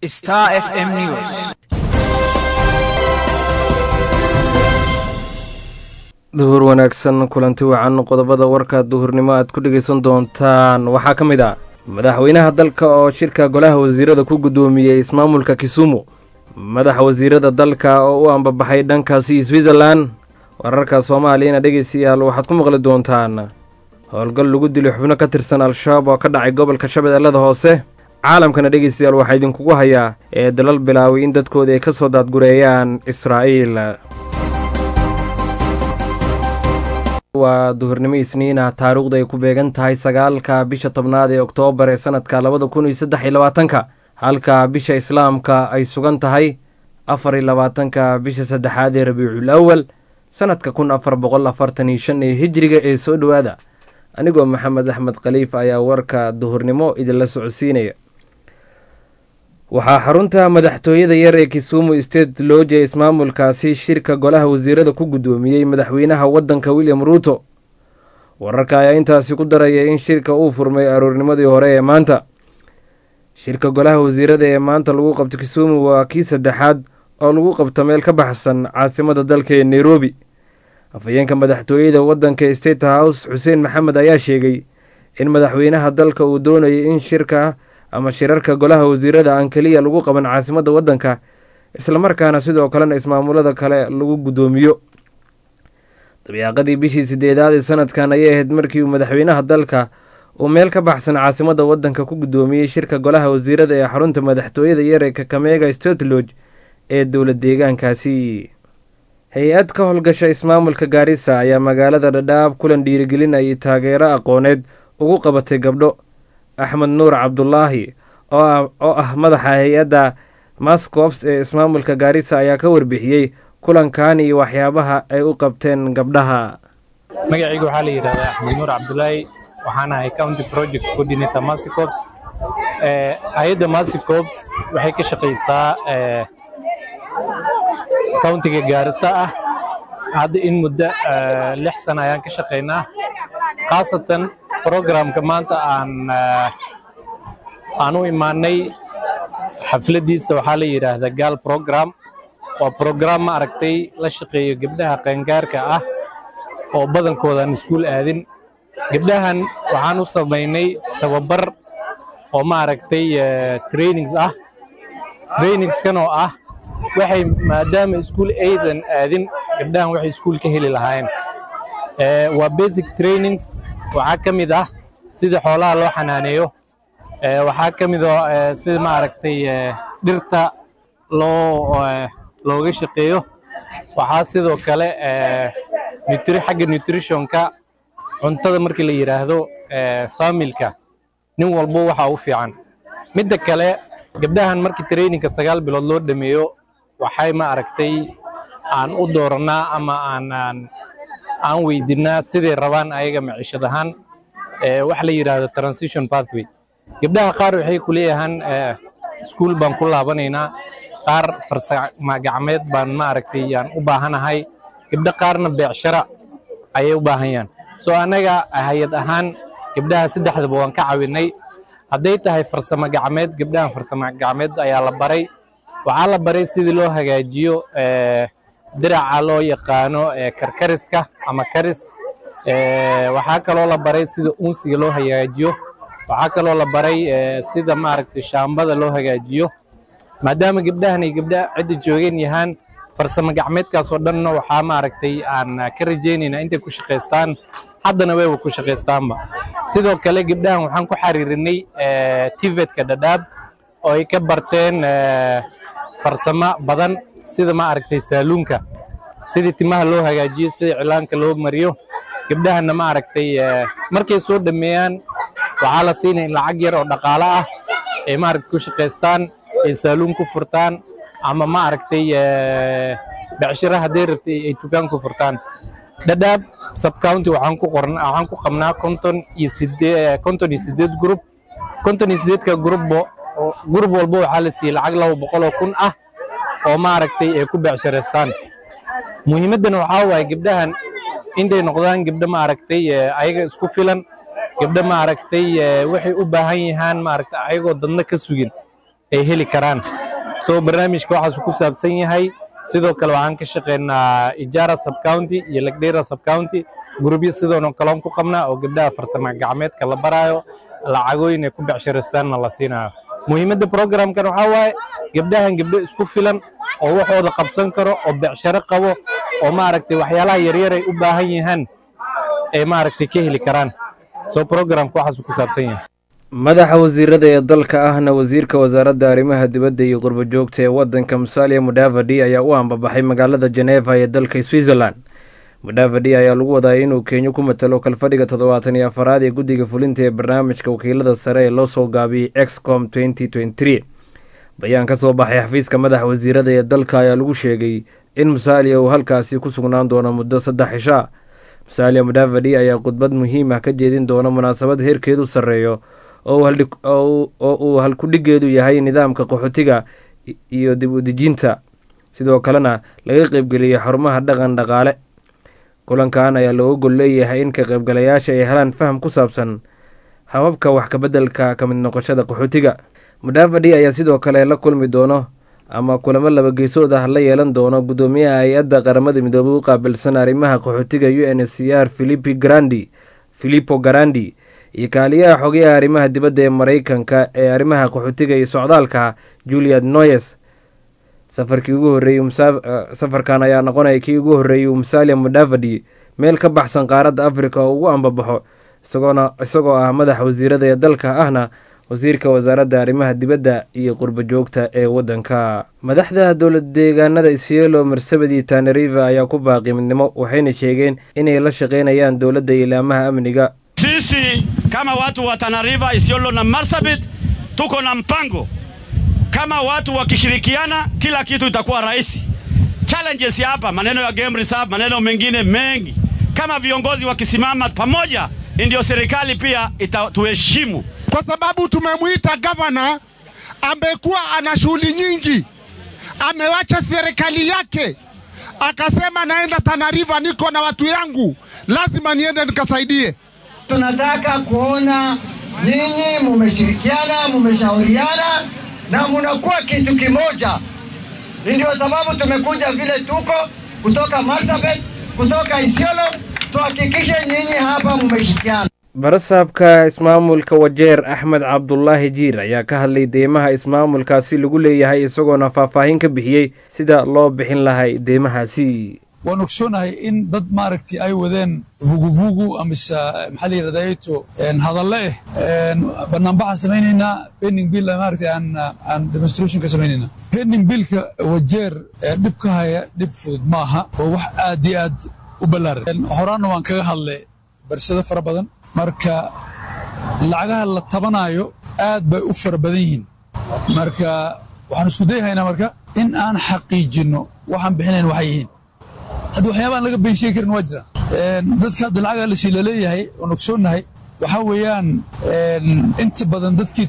Star FM News. duhur wanaagsan kulanti wacan qodobada warka duhurnimo aad ku dhegaysan doontaan waxaa ka mid ah madaxweynaha dalka oo shirka golaha wasiirada ku guddoomiyey ismaamulka kisumu madaxa wasiirada dalka oo u ambabaxay dhankaasi switzerlan wararka soomaaliyana dhegeystayaal waxaad ku maqli doontaan howlgal lagu dilay xubno ka tirsan al-shabaab oo ka dhacay gobolka shabeellada hoose caalamkana dhegeystayaal waxaa idinkugu hayaa ee dalal bilaaway in dadkooda ay ka soo daadgureeyaan israa'iil waa duhurnimo isniina taariikhdu ay ku beegan tahay sagaalka bisha tobnaad ee oktoobar ee sanadka labada kun iyo saddex iyo labaatanka halka bisha islaamka ay sugan tahay afar iyo labaatanka bisha saddexaad ee rabiicul awal sanadka kun afar boqol afartan iyo shan ee hijriga ee soo dhowaada anigoo maxamed axmed khaliif ayaa warka duhurnimo idinla socodsiinaya waxaa xarunta madaxtooyada yar ee kisumu state looja ismaamulkaasi shirka golaha wasiirada ku guddoomiyey madaxweynaha waddanka william ruuto wararka ayaa intaasi ku daraya in shirka uu furmay aroornimadii hore ee maanta shirka golaha wasiirada ee maanta lagu qabto kisumu waa kii saddexaad oo lagu qabto meel ka baxsan caasimada dalka ee nairobi afhayeenka madaxtooyada waddanka state house xuseen maxamed ayaa sheegay in madaxweynaha dalka uu doonayay in shirka ama shirarka golaha wasiirada aan keliya lagu qaban caasimadda waddanka islamarkaana sidoo kalena ismaamulada kale lagu guddoomiyo dabiiqadii bishii sideedaad ee sanadkan ayay ahayd markii uu madaxweynaha dalka uu meel ka baxsan caasimadda waddanka ku guddoomiyey shirka golaha wasiirada ee xarunta madaxtooyada yar ee kakamega stotloge ee dowla deegaankaasi hay-ad ka howlgasha ismaamulka gaarisa ayaa magaalada dhadhaab kulan dhiirigelinayay taageero aqooneed ugu qabatay gabdho axmed nuur cabdulaahi oo ah madaxa hay-adda mascops ee ismaamulka gaarisa ayaa ka warbixiyey kulankan iyo waxyaabaha ay u qabteen gabdhaha magacayga waxaa la yidhahdaa axmed nuur cabdulaahi waxaan ahay county project coordinator masicops hay-adda masicops waxay ka shaqaysaa countiga gaarisa ah hadda in muddo lix sana ayaan ka shaqaynaa khaasatan programka maanta aan aan u imaanay xafladdiisa waxaa la yidhaahdaa gaal program waa program ma aragtay la shaqeeyo gabdhaha qaangaarka ah oo badankooda aan iskuul aadin gabdhahan waxaan u samaynay tababar oo ma aragtay trainings ah trainingskan oo ah waxay maadaama iskuul aydan aadin gabdhahan waxay iskuul ka heli lahaayeen waa basic trainings waxaa ka mid ah sida xoolaha loo xanaaneeyo waxaa ka mid oo sida ma aragtay dhirta loo looga shaqeeyo waxaa sidoo kale xagga nutritionka cuntada markii la yidhaahdo familka nin walbo waxa u fiican midda kale gabdhahan markii trainingka sagaal bilood loo dhameeyo waxay ma aragtay aan u doorannaa ama aan aan weydiinaa siday rabaan ayaga maciishad ahaan wax la yidhaahdo transition pathway gabdhaha qaar waxay ku leeyahaan iskuul baan ku laabanaynaa qaar farsama gacmeed baan ma aragtay aan u baahanahay gabdho qaarna beecshara ayay u baahanyaan soo annaga hay-ad ahaan gabdhaha saddexdaba waan ka cawinnay hadday tahay farsamo gacmeed gabdhahan farsamo gacmeed ayaa la baray waxaa la baray sidii loo hagaajiyo diraca loo yaqaano karkariska ama karis waxaa kaloo la baray sida unsiga loo hagaajiyo waxaa kaloo la baray sida maaragtay shaambada loo hagaajiyo maadaama gabdhahan ay gabdha cidda joogeen yahaan farsamo gacmeedkaas oo dhanna waxaa maaragtay aan ka rajaynaynaa intay ku shaqaystaan haddana wayba ku shaqaystaanba sidoo kale gabdhahan waxaan ku xariirinay tivetka dhadhaab oo ay ka barteen farsamo badan sida ma aragtay saaluunka sidii timaha loo hagaajiyo sida cilaanka loo mariyo gabdhahanna ma aragtay markay soo dhammeeyaan waxaa la siinaya in lacag yar oo dhaqaalo ah ay maaragtay ku shaqaystaan ay saaluun ku furtaan ama ma aragtay becshira hadday rabtay ay tukaan ku furtaan dhadhaab subcounty waxaan ku qorna waxaan ku qabnaa konton iyo sidee konton iyo sideed group konton iyo sideedka groupbo group walba waxaa la siiyey lacag laba boqol oo kun ah oo maaragtay ay ku becshiraystaan muhiimaddana waxaa waaye gabdhahan intay noqdaan gabdho maaragtay ayaga isku filan gabdho maaragtay waxay u baahan yahaan maaragtay ayagoo dadna ka sugin ay heli karaan so barnaamijka waxaasuu ku saabsan yahay sidoo kale waxaan ka shaqaynaa ijaara subcounty iyo lagdheera subcounty gurubyo sidoona kaloon ku qabnaa oo gabdhaha farsamo gacmeedka la baraayo lacagooyin ay ku becshiraystaanna la siinayo muhiimadda programkan waxaa waaye gabdhahan gabdho isku filan oo waxooda qabsan karo oo becsharo qabo oo maaragtay waxyaalaha yaryar ay u baahan yahaan ay maaragtay ka heli karaan so programka waxaasuu ku saabsan yahay madaxa wasiirada ee dalka ahna wasiirka wasaaradda arrimaha dibadda iyo qurbo joogta ee waddanka musalia mudavadi ayaa u ambabaxay magaalada jeneva ee dalka switzerland mudavadi ayaa lagu wadaayay inuu kenya ku matalo kalfadhiga toddobaatan iyo afaraad ee guddiga fulinta ee barnaamijka wakiilada sare ee loo soo gaabiyey excom bayaan ka soo baxay xafiiska madaxa wasiirada ee dalka ayaa lagu sheegay in musalia uu halkaasi ku sugnaan doono muddo saddex cishaa musalia mudavadi ayaa khudbad muhiim ah ka jeedin doona munaasabad heerkeedu sarreeyo oo uu halkudhigeedu yahay nidaamka qaxootiga iyo dib u dejinta sidoo kalena laga qeybgeliyey xarumaha dhaqan dhaqaale kulankan ayaa looga gol leeyahay in ka qaybgalayaasha ay helaan faham ku saabsan hababka wax kabeddelka ka mid noqoshada qaxootiga mudavadi ayaa sidoo kale la kulmi doono ama kulamo laba geesood ah la yeelan doono guddoomiyaha hay-adda qaramada midoobay u qaabilsan arrimaha qaxootiga u n s c r philipi grandi philipo garandi iyo kaaliyaha xogayaha arrimaha dibadda ee maraykanka ee arrimaha qaxootiga iyo socdaalka juliad noyes safarkii ugu horreeyey safarkan ayaa noqonaya kii ugu horreeyey musalia mudavadi meel ka baxsan qaaradda afrika oo ugu ambabaxo isagoona isagoo ah madaxa wasiirada ee dalka ahna wasiirka wasaaradda arrimaha dibadda iyo qurbo joogta ee waddanka madaxda dowlad deegaanada isielo marsabedi tanariva ayaa ku baaqi midnimo waxayna sheegeen inay la shaqaynayaan dowladda ilaamaha amniga sisi kama watu wa Tana River, Isiolo na Marsabit tuko na mpango. Kama watu wakishirikiana, kila kitu itakuwa rahisi. Challenges ya hapa, maneno ya game reserve, maneno mengine mengi, kama viongozi wakisimama pamoja, ndio serikali pia itatuheshimu, kwa sababu tumemwita gavana, amekuwa ana shughuli nyingi, amewacha serikali yake, akasema naenda Tana River, niko na watu yangu, lazima niende nikasaidie. Tunataka kuona nyinyi mumeshirikiana, mumeshauriana na munakuwa kitu kimoja. Ndio sababu tumekuja vile tuko kutoka Marsabit, kutoka Isiolo, tuhakikishe nyinyi hapa mumeshirikiana. barasaabka ismaamulka wajeer axmed cabdulaahi jiir ayaa ka hadlay deymaha ismaamulkaasi lagu leeyahay isagoona faahfaahin ka bixiyey sida loo bixin lahay deymahaasi waan ogsoonahay in dad maaragtay ay wadeen vuguvugu amise maxaa la yidhahdaa eto hadalle eh banaanbaxaan samaynaynaa pending bill maaragtay aan aan demonstration ka samaynaynaa pending billka wajeer dhib ka haya dhib fudud maaha oo wax aad iyo aad u ballaaran horaanna waan kaga hadlay barsado fara badan marka lacagaha la tabanaayo aad bay u fara badan yihiin marka waxaan isku dayahaynaa marka in aan xaqiijinno waxaan bixinayn waxay yihiin hadda waxyaabaan laga been sheegi karin waa jira dadka hadda lacaga la shiila leeyahay oon ogsoonnahay waxaa weeyaan inta badan dadkii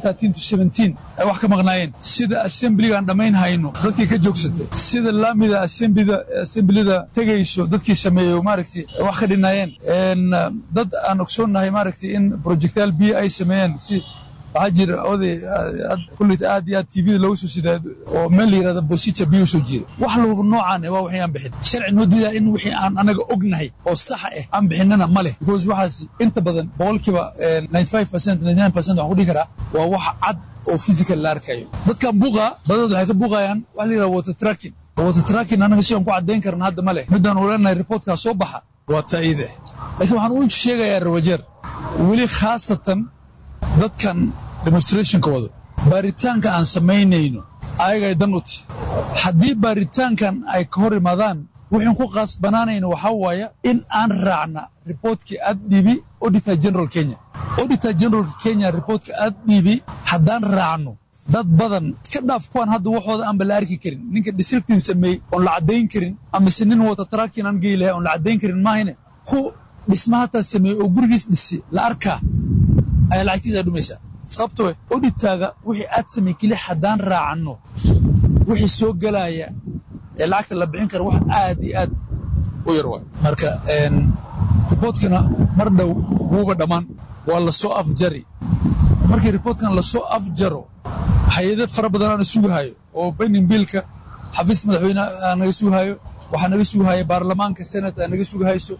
ay wax ka maqnaayeen sida assemblyga aan dhammayn hayno dadkii ka joogsatay sida laamida assemblida tegayso dadkii sameeyo maaragtay wax ka dhinaayeen dad aan ogsoonnahay maaragtay in projectaal biyo ay sameeyeen si waxaa jira oday kulleyta aad iyo aad tvda looga soo sidaa oo meel la yidhahda bosica biyo soo jeeda wax walba noocaan waa wixii aan bixin sharci noo diidaa in wixii aan anaga ognahay oo saxa ah aan bixinana ma leh because waxaas inta badan boqolkiiba 95 percent 99 percent waxaan ku dhihi karaa waa wax cad oo physical la arkayo dadkan buuqa badanad waxay ka buuqayaan waxa la yidhahda water tracking water tracking anaga si aan ku caddayn karna hadda ma leh midaan uleenahay reportkaa soo baxa waa ta'iide laakiin waxaan u sheegayaa rawajeer weli khaasatan dadkan demonstrationka wado baaritaanka aan samaynayno ayagay dan u ti haddii baaritaankan ay ka hor imaadaan wuxuun ku qaasbanaanayno waxaa waaya in aan raacna riboortkii aad dhiibi auditor general kenya auditor general kenya riboortka aad dhiibi haddaan raacno dad badan iska dhaaf kuwaan hadda waxooda aanba la arki karin ninka dhisiltin sameeyey oon la caddayn karin amase nin wata taraakin aan geyi lahay oon la caddayn karin maahine ku dhisma hataa sameeyey oo gurigiis dhisi la arkaa ayaa lacagtiisa dhumaysaa sababtoo oditaaga wixii aad samey keli haddaan raacanno wixii soo gelaya ee lacagta la bixin kara wax aad iyo aad u yar waay marka riboortkana mar dhow wuuba dhammaan waa la soo afjari markii riboortkan lasoo afjaro hay-ado fara badan aana sugahayo oo bending biilka xafiis madaxweyne aa naga sugahayo waxaa naga sugahaya baarlamaanka senate aa naga sugahayso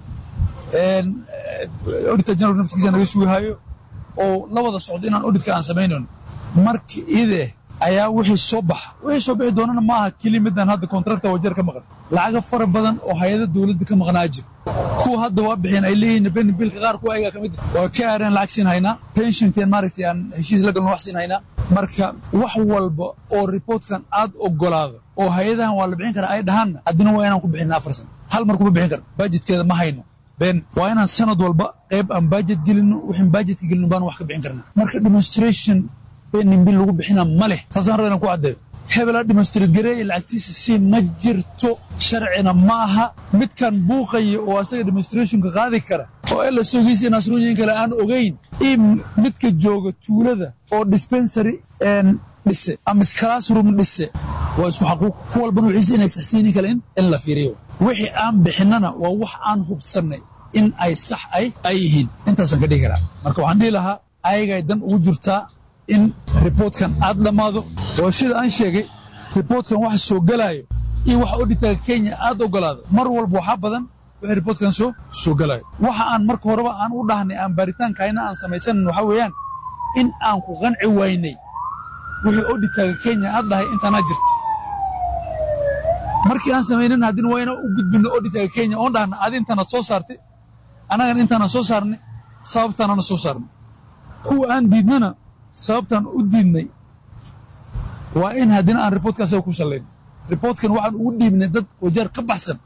auditor general naftigiisa naga sugahayo oo la wada socdo inaan auditka aan samaynayno marka ide ayaa wixii soo baxa wixii soo bixi doonana ma aha keli midaan hadda kontrakta wajeer ka maqan lacaga fara badan oo hay-ada dowladda ka maqnaa jir kuwa hadda waa bixeen ay leeyihiin bending biilka qaar kuwa ayagaa ka mid ah waa ka aareen lacag siin haynaa pensionken maaragtay aan heshiis la galno wax siin haynaa marka wax walba oo reportkan aad ogolaado oo hay-adahan waa la bixin karaa ay dhahaanna haddina waa inaan ku bixinna afar sano hal mar kuma bixin karno bajetkeeda ma hayno ben waa inaan sanad walba qayb aan bajet gelino wixin bajetka gelino baan wax ka bixin karnaa marka demonstration bending bill lagu bixina ma leh taasaan raba inaan ku caddeeyo hebelaa demonstrate gareeye lacagtiisa si ma jirto sharcina ma aha midkan buuqaya oo asaga demonstrationka qaadi kara oo ela sogiisa nasrooyin kale aan ogayn in midka jooga tuulada oo dispensary dhise ama classroom dhise waa isku xaquuq ku walbana wixiisa inay saxsiinin kale in la fiiriyo wixii aan bixinnana waa wax aan hubsannay in ay sax ay ay yihiin intaasaan ka dhigi karaa marka waxaan dhihi lahaa ayagay dan ugu jirtaa in riboortkan aad dhammaado oo sida aan sheegay riboortkan waxa soo gelaayo iyo waxa odhitaga kenya aad ogolaado mar walba waxaa badan wixii riboortkan soo soo gelaayo waxa aan marka horeba aan u dhahnay aan baaritaankayna aan samaysanan waxaa weeyaan in aan ku qanci waynay wixii odhitaga kenya aad dhahay intaanaa jirta markii aan samaynan haddina waa inaan u gudbinno odhitaga kenya oon dhahna adi intaanaad soo saartay annagan intaanaan soo saarnay sababtaanana soo saarnay kuwa aan diidnana sababtaan u diidnay waa in haddina aan riboortka asaga ku sallayn riboortkan waxaan ugu dhiibnay dad wajeer ka baxsan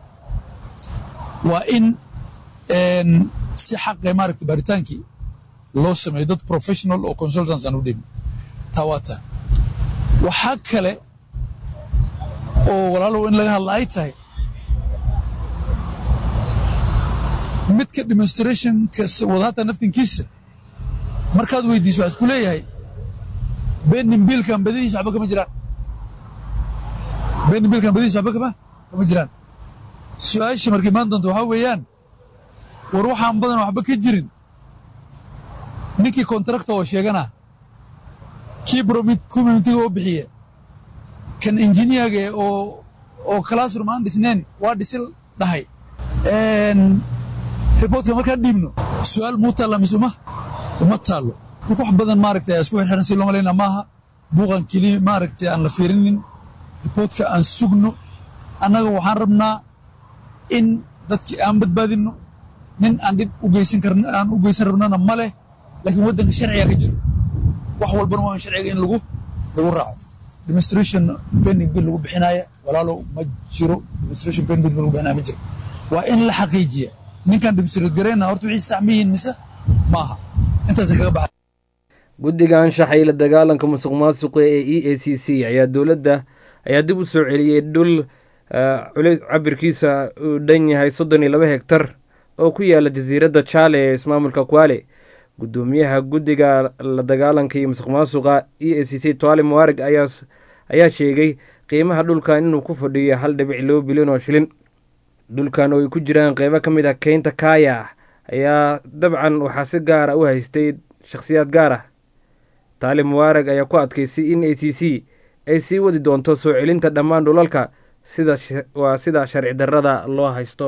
waa in si xaqe maaragta baaritaankii loo sameeyo dad professional oo consultants aan u dhiibnay taa waa taa waxaa kale oo walaalow in laga hadla ay tahay midka demonstrationka wadaata naftinkiisa markaad weydiiso waxaad ku leeyahay bending biilkan badadiisa waxba kama jiraan bending biilkan badadiisa waxba kama kama jiraan su-aasha markay imaan doonto waxaa weeyaan war waxaan badan waxba ka jirin ninkii kontrakta oo sheegana kii communitiga oo bixiya kan injiniyaga oo oo classroom aan dhisnayn waa dhisil dhahay riboortka markaan dhiibno su-aal muu taalla mise uma uma taallo marka wax badan maaragtay ayaa isku xirxiran si loo malaynaa maaha buuqan keliya maaragtay aan la fiirinin riboortka aan sugno annaga waxaan rabnaa in dadkii aan badbaadinno nin aan dhib u geysan karna aan u geysan rabnana ma leh laakiin waddanka sharcigaa ka jiro wax walbana waa in sharciga in lagu lagu raaco demonstration bending bill lagu bixinaaya walaalow ma jiro demonstration bending bill lagu bixinaya ma jiro waa in la xaqiijiya ninkaan demonstrate garayna horta wixii sax ma yihiin mise maaha intaasa kaga baxa guddiga anshaxa iyo la dagaalanka musuq maasuqa ee e a c c ayaa dowladda ayaa dib u soo celiyey dhul culays cabirkiisa uu dhan yahay soddon iyo laba hegtar oo ku yaala jasiiradda jaale ee ismaamulka kwale guddoomiyaha guddiga la dagaalanka iyo musuq maasuqa e a c c toale muwarig ayaa sheegay qiimaha dhulkan inuu ku fadhiyo hal dhibic laba bilyan oo shilin dhulkan oo ay ku jiraan qeybo ka mid ah keynta kaaya ah ayaa dabcan waxaa si gaara u haystay shakhsiyaad gaar ah taali mubaarag ayaa ku adkaysay in a c c ay sii wadi doonto soo celinta dhammaan dhulalka sida waa sida sharci darrada loo haysto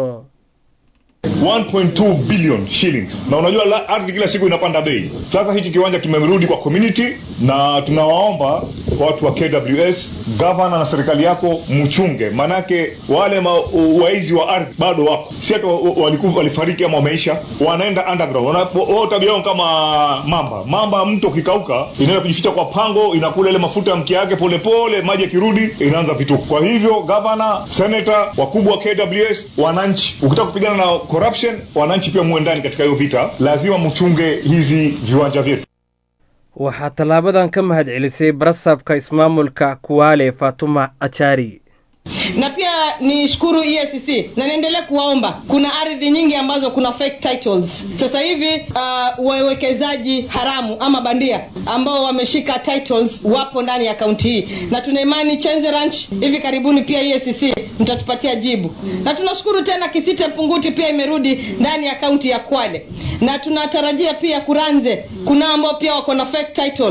1.2 billion shillings na unajua la, ardhi kila siku inapanda bei sasa hichi kiwanja kimerudi kwa community na tunawaomba watu wa kws gavana na serikali yako mchunge manake wale ma, waizi wa ardhi bado wako si hata walikufa walifariki ama wameisha wanaenda underground wao tabia yao kama mamba mamba mto ukikauka inaenda kujificha kwa pango inakula ile mafuta ya mkia yake polepole maji yakirudi inaanza vituko kwa hivyo gavana senator wakubwa wa kws wananchi ukitaka kupigana na corruption wananchi pia muwe ndani katika hiyo vita lazima mchunge hizi viwanja vyetu waxaa tallaabadan ka mahad celisay barasabka ismaamulka kuwaale fatuma achari na pia ni shukuru EACC na niendelee kuwaomba. Kuna ardhi nyingi ambazo kuna fake titles sasa hivi. Uh, wawekezaji haramu ama bandia ambao wameshika titles wapo ndani ya kaunti hii, na tuna imani Chenze Ranch hivi karibuni pia EACC mtatupatia jibu, na tunashukuru tena Kisite Punguti pia imerudi ndani ya kaunti ya Kwale, na tunatarajia pia Kuranze kuna ambao pia wako na fake title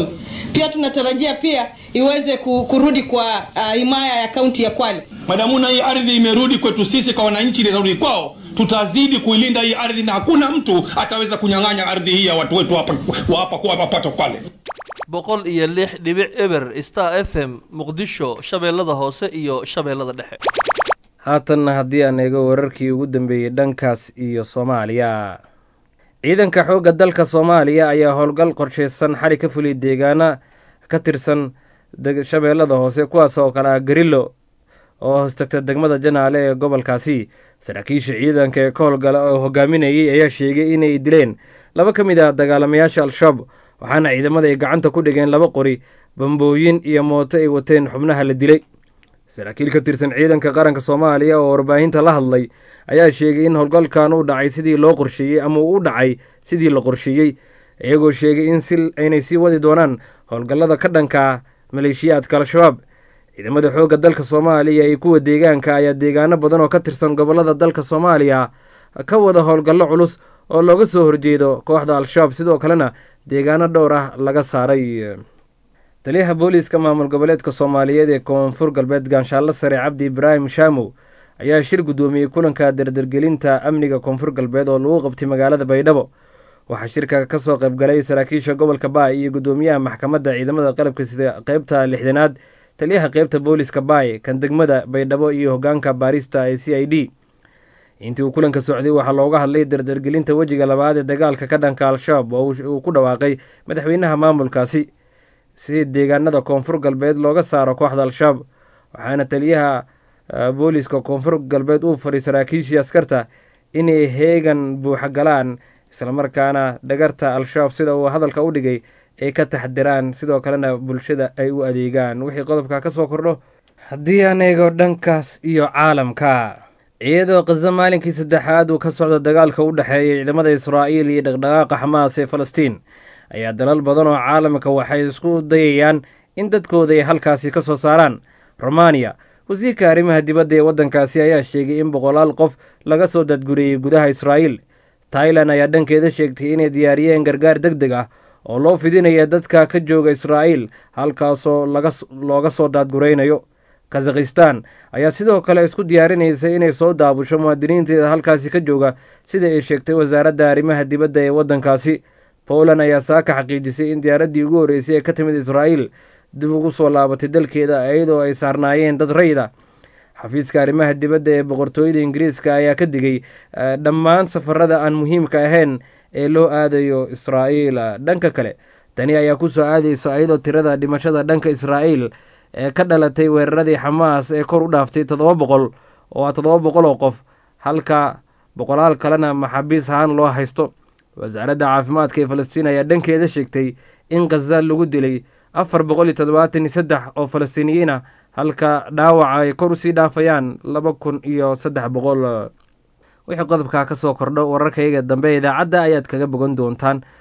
pia tunatarajia pia iweze ku- kurudi kwa uh, himaya ya kaunti ya Kwale. madamuna hii ardhi imerudi kwetu sisi kwa wananchi inarudi kwao tutazidi kuilinda hii ardhi na hakuna mtu ataweza kunyang'anya ardhi hii ya watu wetu hapa wa hapa kwa mapato kwale boqol iyo lix dhibic eber star f m muqdisho shabeellada hoose iyo shabeellada dhexe haatanna haddii aan eego wararkii ugu dambeeyey dhankaas iyo soomaaliya ciidanka xoogga dalka soomaaliya ayaa howlgal qorsheysan xali ka fuliyay deegaana ka tirsan deg- shabeellada hoose kuwaas oo kale ah garillo oo hoostagta degmada janaale ee gobolkaasi saraakiisha ciidanka ee ka howlgala oo hogaaminayay ayaa sheegay inay dileen laba ka mid ah dagaalamayaasha al-shabaab waxaana ciidamada ay gacanta ku dhigeen laba qori bambooyin iyo mooto ay wateen xubnaha la dilay saraakiil ka tirsan ciidanka qaranka soomaaliya oo warbaahinta la hadlay ayaa sheegay in howlgalkan uu dhacay sidii loo qorsheeyey ama uu u dhacay sidii la qorsheeyey iyagoo sheegay in si aynay sii wadi doonaan howlgallada ka dhanka ah maleeshiyaadka al-shabaab ciidamada xoogga dalka soomaaliya iyo kuwa deegaanka ayaa deegaano badan oo ka tirsan gobollada dalka soomaaliya ka wada howlgallo culus oo looga soo horjeedo kooxda al-shabaab sidoo kalena deegaano dhowr ah laga saaray taliyaha booliiska maamul goboleedka soomaaliyeed ee koonfur galbeed ganshaalo sare cabdi ibraahim shaamow ayaa shir guddoomiyey kulanka dardargelinta amniga koonfur galbeed oo lagu qabtay magaalada baydhabo waxaa shirka ka soo qaybgalay saraakiisha gobolka baay iyo guddoomiyaha maxkamadda ciidamada qalabka sida qeybta lixdanaad taliyaha qeybta booliiska baay kan degmada baydhabo iyo hogaanka baarista ee c i d intii uu kulanka socday waxaa looga hadlay dardargelinta wejiga labaad ee dagaalka ka dhanka al-shabaab oo uu ku dhawaaqay madaxweynaha maamulkaasi si deegaanada koonfur galbeed looga saaro kooxda al-shabaab waxaana taliyaha booliiska koonfur galbeed uu faray saraakiishii askarta inay heegan buuxa galaan islamarkaana dhagarta al-shabaab sida uu hadalka u dhigay ay ka taxdiraan sidoo kalena bulshada ay u adeegaan wixii qodobka ka soo kordho haddii aan eego dhankaas iyo caalamka iyadoo khaza maalinkii saddexaad uu ka socdo dagaalka u dhexeeya ciidamada israa'iil iyo dhaqdhaqaaqa xamaas ee falastiin ayaa dalal badan oo caalamka waxay isku dayayaan in dadkooda ay halkaasi ka soo saaraan romaniya wasiirka arrimaha dibadda ee waddankaasi ayaa sheegay in boqolaal qof laga soo dadguriyey gudaha israa'iil tailan ayaa dhankeeda sheegtay inay diyaariyeen gargaar deg deg ah oo loo fidinaya dadka ka jooga israa'iil halkaasoo looga soo daadguraynayo kazakhistan ayaa sidoo kale isku diyaarinaysa inay soo daabusho muwaadiniinteeda halkaasi ka jooga sida ay sheegtay wasaaradda arrimaha dibadda ee waddankaasi poland ayaa saaka xaqiijisay in diyaaraddii ugu horreysay ee ka timid israa'iil dib ugu soo laabatay dalkeeda iyadoo ay saarnaayeen dad rayda xafiiska arrimaha dibadda ee boqortooyada ingiriiska ayaa ka digay dhammaan safarada aan muhiimka ahayn ee loo aadayo israa'iil dhanka kale tani ayaa ku soo aadaysa iyadoo tirada dhimashada dhanka israa'iil ee ka dhalatay weeraradii xamaas ee kor u dhaaftay toddoba boqol oo ah toddoba boqol oo qof halka boqolaal kalena maxaabiis ahaan loo haysto wasaaradda caafimaadka ee falastiin ayaa dhankeeda sheegtay in khaza lagu dilay afar boqol iyo toddobaatan iyo saddex oo falastiiniyiin ah halka dhaawaca ay kor usii dhaafayaan laba kun iyo saddex boqol wixii qodobkaa ka soo kordho wararkayga dambe idaacadda ayaad kaga bogan doontaan